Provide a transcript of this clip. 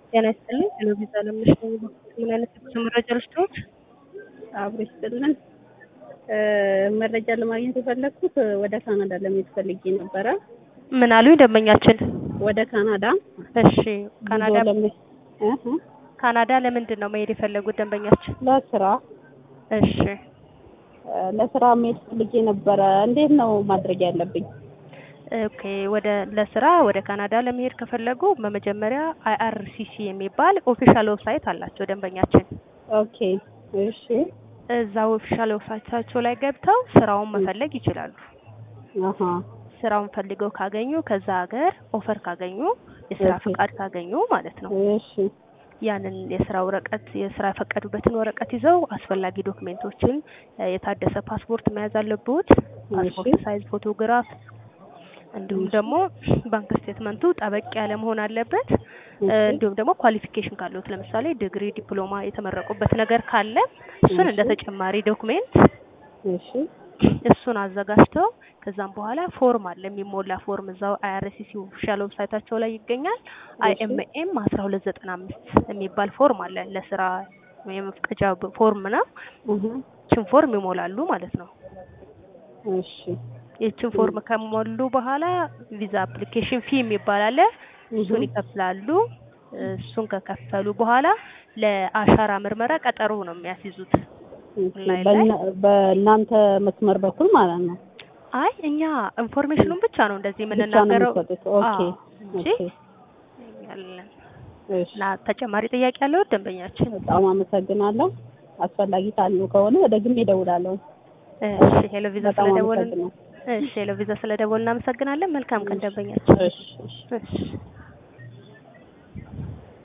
ጤና ይስጥልኝ። ቴሌቪዥን አለምነሽ ነኝ። ምን አይነት የጉዞ መረጃ ልስጥዎት? አብሮ ይስጥልን። መረጃ ለማግኘት የፈለግኩት ወደ ካናዳ ለመሄድ ፈልጌ ነበረ። ምን አሉኝ ደንበኛችን? ወደ ካናዳ እሺ፣ ካናዳ ጉዞ ለመ- እህ፣ ካናዳ ለምንድን ነው መሄድ የፈለጉት ደንበኛችን? ለስራ እሺ፣ ለስራ መሄድ ፈልጌ ነበረ። እንዴት ነው ማድረግ ያለብኝ? ኦኬ። ወደ ለስራ ወደ ካናዳ ለመሄድ ከፈለጉ በመጀመሪያ አይአርሲሲ የሚባል ኦፊሻል ዌብሳይት አላቸው ደንበኛችን። ኦኬ፣ እሺ፣ እዛ ኦፊሻል ዌብሳይታቸው ላይ ገብተው ስራውን መፈለግ ይችላሉ። አሀ፣ ስራውን ፈልገው ካገኙ ከዛ ሀገር ኦፈር ካገኙ የስራ ኦኬ። ፈቃድ ካገኙ ማለት ነው እሺ፣ ያንን የስራ ወረቀት የስራ የፈቀዱበትን ወረቀት ይዘው አስፈላጊ ዶክሜንቶችን እ፣ የታደሰ ፓስፖርት መያዝ አለብዎት። ፓስፖርት እሺ። ሳይዝ ፎቶግራፍ፣ እንዲሁም እሺ። ደግሞ ባንክ ስቴትመንቱ ጠበቅ ያለ መሆን አለበት። እ፣ እሺ። እንዲሁም ደግሞ ኳሊፊኬሽን ካለዎት ለምሳሌ ዲግሪ፣ ዲፕሎማ የተመረቁበት ነገር ካለ እሱን እንደ እሺ። ተጨማሪ ዶክሜንት እሺ፣ እሱን አዘጋጅተው ከዛም በኋላ ፎርም አለ የሚሞላ ፎርም እዛው አይአርሲሲ ኦፊሻል ዌብሳይታቸው ላይ ይገኛል። አይኤምኤም አስራ ሁለት ዘጠና አምስት የሚባል ፎርም አለ ለስራ የመፍቀጃ ብ- ፎርም ነው። እህ፣ ይችን ፎርም ይሞላሉ ማለት ነው። እሺ፣ ይችን ፎርም ከሞሉ በኋላ ቪዛ አፕሊኬሽን ፊ የሚባል አለ። እሱን እህ፣ ይከፍላሉ። እሱን ከከፈሉ በኋላ ለአሻራ ምርመራ ቀጠሮ ነው የሚያስይዙት። እሺ። ላይ ላይ? በእና- በእናንተ መስመር በኩል ማለት ነው አይ እኛ ኢንፎርሜሽኑን ብቻ ነው እንደዚህ ብቻ ነው የምንናገረው። የሚሰጡት? ኦኬ፣ አዎ እንጂ ኦኬ፣ ያለን እሺ። እና ተጨማሪ ጥያቄ ያለው ደንበኛችን? በጣም አመሰግናለሁ። አስፈላጊ ካሉ ከሆነ ደግሜ እደውላለሁ። እሺ ሄሎ ቪዛ በጣም ስለደወልን አመሰግናለሁ። እሺ ሄሎ ቪዛ ስለደወልን እናመሰግናለን። መልካም ቀን ደንበኛችን። እሺ፣ እሺ። እሺ